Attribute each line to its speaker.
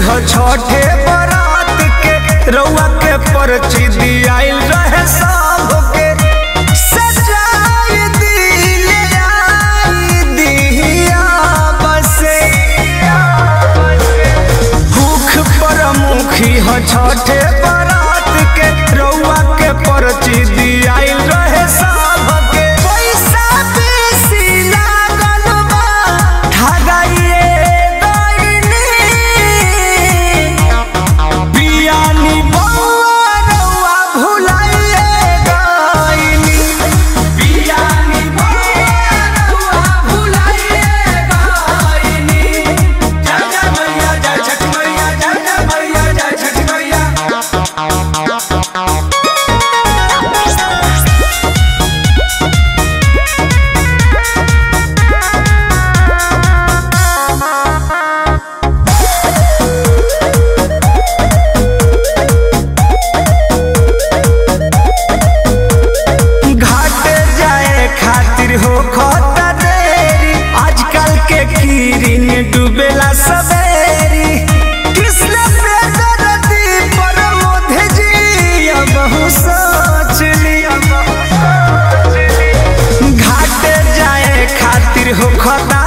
Speaker 1: ह छठे बरात के रउआ के परची दियाइल रहे सबके सजाई दिले आई दिया बसे भूख पर मुखी ह छठे बरात के रउआ के परची दियाइल रहे सबके पैसा बेसी लागल बा ठगाइए गइनी बियानी बउआ रउआ भुलाइए गइनी बियानी बउआ रउआ भुलाइए गइनी जय जय मैया जय छठ मैया जय जय मैया जय छठ मैया घाटे जाए खातिर हो खता देरी आजकल के कीरिन डूबेला सवेरी कृष्ण प्रियदर्शी पर मोधे जी अब बहु सोच लिया घाटे जाए खातिर हो खता